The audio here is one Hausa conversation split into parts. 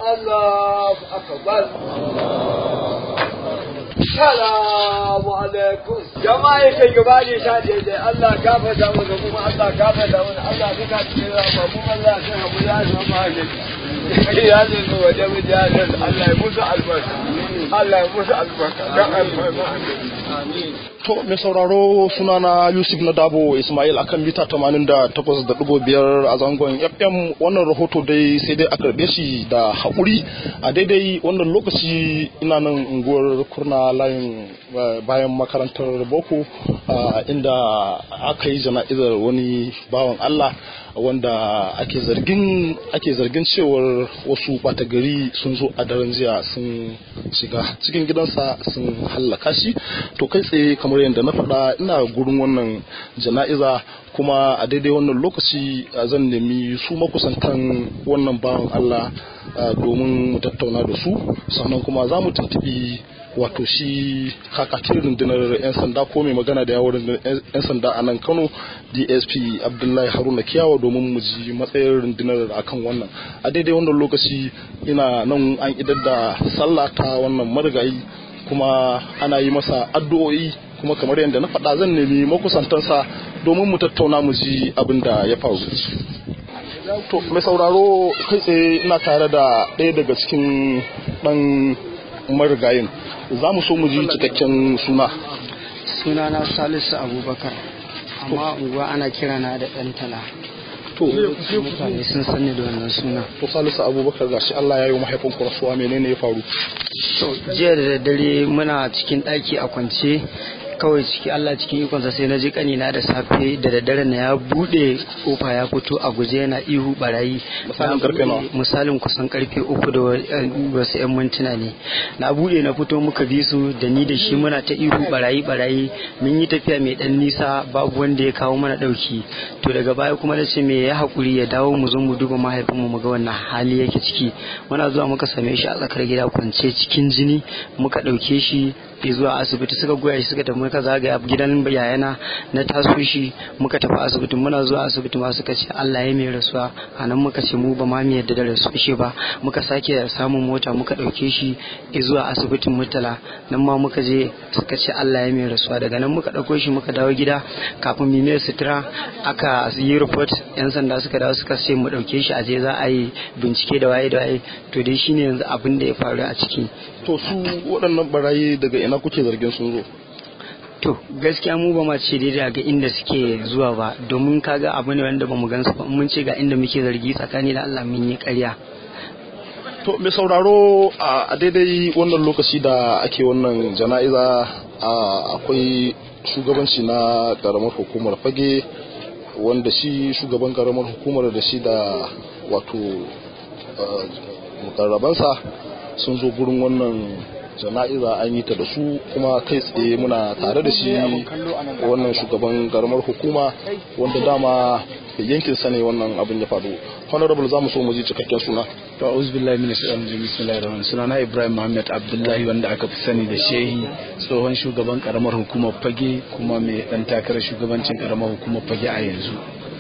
الله أكبر Salamu alaikum. Jama'a ke gaba ne sha daidai Allah gafa da mu da kuma Allah gafa da mu Allah duka cikin rama mu Allah sai hamu ya zama ne. Ya ne mu waje mu ja Allah ya musu albarka. Allah ya musu albarka. Dan albarka. Amin. To mai sauraro sunana Yusuf na Dabo Ismail akan mita 88.5 a zangon FM wannan rahoto dai sai dai a karbe shi da haƙuri a daidai wannan lokaci ina nan unguwar kurna layin bayan makarantar boko inda aka yi jana'izar wani bawan Allah wanda ake zargin ake zargin cewar wasu ɓata gari sun zo a daren jiya sun shiga cikin gidansa sun hallaka shi to kai tsaye kamar yadda na faɗa ina gurin wannan jana'iza kuma a daidai wannan lokaci zan nemi su makusantan wannan bawan Allah domin mu tattauna da su sannan kuma za mu tuntuɓi wato shi kakakin rundunar 'yan sanda ko mai magana da yawon rundunar 'yan sanda a nan kano dsp abdullahi haruna kiyawa domin mu ji matsayin rundunar akan wannan a daidai wannan lokaci ina nan an idar da sallah ta wannan marigayi kuma ana yi masa addu'o'i kuma kamar yadda na faɗa zan nemi makusantansa domin mu tattauna mu ji abin da ya faru to mai sauraro kai tsaye ina tare da ɗaya daga cikin ɗan marigayin za mu so mu ji cikakken suna sunana salisu abubakar amma unguwa ana kira na da ɗan tala to mutane sun sanni da wannan suna to salisu abubakar gashi allah ya yi mahaifin kurasuwa menene ya faru to jiya da daddare muna cikin ɗaki a kwance kawai ciki Allah cikin ikonsa sai na ji kanina da safe da daddare na ya bude kofa ya fito a guje yana ihu barayi misalin karfe nawa misalin kusan karfe uku da wasu yan mintuna ne na bude na fito muka bi su da ni da shi muna ta ihu barayi barayi mun yi tafiya mai dan nisa babu wanda ya kawo mana dauki to daga baya kuma na ce me ya hakuri ya dawo mu zo mu duba mahaifinmu mu ga wannan hali yake ciki muna zuwa muka same shi a tsakar gida kwance cikin jini muka dauke shi zuwa asibiti suka goya shi suka tafi muka zagaya gidan yayana na taso shi muka tafi asibitin muna zuwa asibiti ma suka ce Allah ya mai rasuwa a nan muka ce mu ba ma mu yadda da rasu shi ba muka sake samun mota muka ɗauke shi zuwa asibitin murtala nan ma muka je suka ce Allah ya mai rasuwa daga nan muka ɗauko shi muka dawo gida kafin mu mai sutura aka yi report yan sanda suka dawo suka ce mu ɗauke shi a je za a yi bincike da waye da waye to dai shine yanzu abin da ya faru a ciki to su waɗannan barayi daga ina kuke zargin sun zo to gaskiya mu ba ma ce daidai ga inda suke zuwa ba domin kaga abu ne wanda ba mu gansu ba mun ce ga inda muke zargi tsakani da Allah mun yi ƙarya to mai sauraro a daidai wannan lokaci da ake wannan jana'iza akwai shugabanci na karamar hukumar fage wanda shi shugaban karamar hukumar da shi da wato mukarrabansa sun zo gurin wannan jana'iza an yi ta da su kuma kai tsaye muna tare da shi wannan shugaban karamar hukuma wanda dama yankin sa ne wannan abin ya faru honorable za mu so mu ji cikakken suna to auzu billahi minash shaitanir rajim bismillahir rahmanir suna na ibrahim muhammad abdullahi wanda aka fi sani da shehi tsohon shugaban karamar hukumar fage kuma mai dan takarar shugabancin karamar hukumar fage a yanzu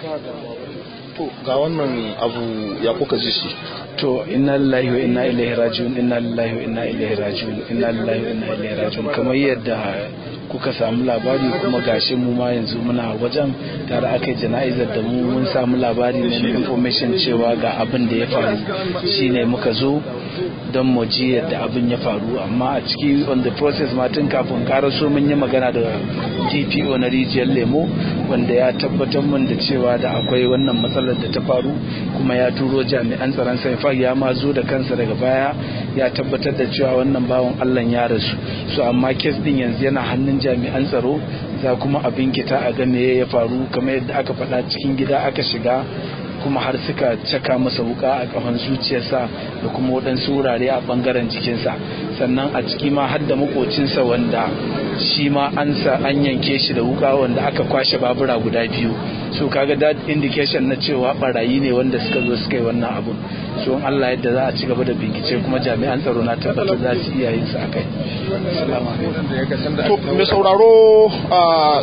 to ga wannan abu ya kuka ji shi to inna lillahi wa inna ilaihi raji'un inna lillahi wa inna ilaihi raji'un inna lillahi wa inna ilaihi raji'un kamar yadda kuka samu labari kuma gashi mu ma yanzu muna wajen tare aka yi jana'izar da mu mun samu labari ne information cewa ga abin da ya faru shine muka zo don mu ji yadda abin ya faru amma a ciki on the process ma tun kafin karaso mun yi magana da DPO na rijiyar lemo wanda ya tabbatar mun da cewa da akwai wannan matsalar da ta faru kuma ya turo jami'an tsaron sai ya ma zo da kansa daga baya ya tabbatar da cewa wannan bawan Allah ya rasu so amma kes din yanzu yana hannun jami'an tsaro za kuma abin kita a ga me ya faru kamar yadda aka faɗa cikin gida aka shiga kuma har suka caka masa wuka a kafan zuciyarsa da kuma waɗansu wurare a ɓangaren jikinsa sannan a ciki ma har da makocinsa wanda shi ma an sa an yanke shi da wuka wanda aka kwashe babura guda biyu so kaga that indication na cewa barayi ne wanda suka zo suka yi wannan abu so in Allah yadda za a ci gaba da bincike kuma jami'an tsaro na tabbatar za su iya yin su akai assalamu alaikum to mai sauraro a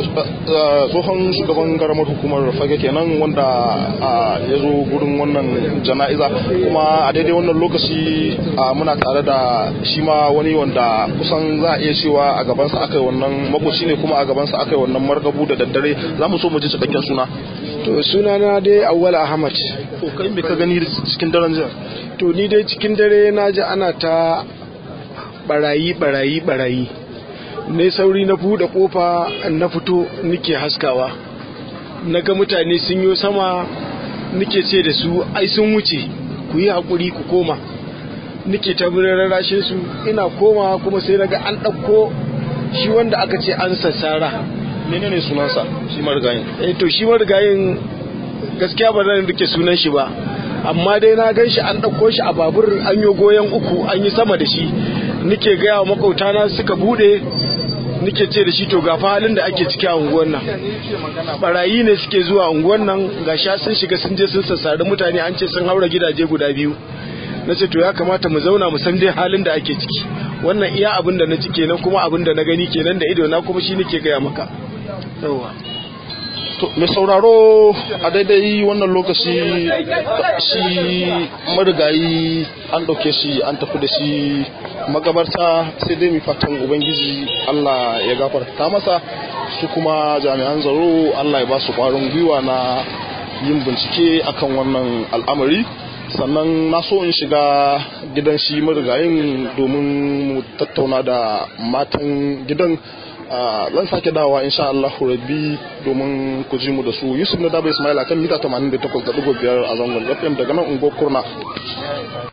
tsohon shugaban garamar hukumar fage kenan wanda ya zo gurin wannan jana'iza kuma a daidai wannan lokaci muna tare da shi ma wani wanda kusan za a iya cewa a gabansa aka yi wannan makoci ne kuma a gabansa aka yi wannan margabu da daddare za mu so mu ji cikakken suna to suna na dai awwal ahmad to kai me ka gani cikin daren jiya to ni dai cikin dare na ji ana ta barayi barayi barayi ne sauri na buɗe kofa na fito nike haskawa na ga mutane sun yi sama nike ce da su ai sun wuce ku yi haƙuri ku koma nike ta rarrashin su ina koma kuma sai na ga an ɗauko shi wanda aka ce an sassara menene sunansa shi marigayin eh to shi marigayin gaskiya ba zan rike sunan shi ba amma dai na gan shi an ɗauko shi a babur an yi goyon uku an yi sama da shi nike gaya wa makautana suka bude nike ce da shi to ga halin da ake ciki a unguwan nan barayi ne suke zuwa unguwan nan ga sha sun shiga sun je sun sassari mutane an ce sun haura gidaje guda biyu na ce to ya kamata mu zauna mu san dai halin da ake ciki wannan iya abin da na ci kenan kuma abin da na gani kenan da ido na kuma shi nake gaya maka yawa to mai sauraro a daidai wannan lokaci shi marigayi an ɗauke shi an tafi da shi magabarta sai dai mai fatan ubangiji allah ya gafarta masa su kuma jami'an tsaro allah ya ba su ƙwarin gwiwa na yin bincike akan wannan al'amari sannan na so in shiga gidan shi marigayin domin mu tattauna da matan gidan zan sake dawa insha Allah rabbi domin ku ji mu da su Yusuf na Daba Ismail akan mita 88.5 a zangon FM daga nan unguwar Kurna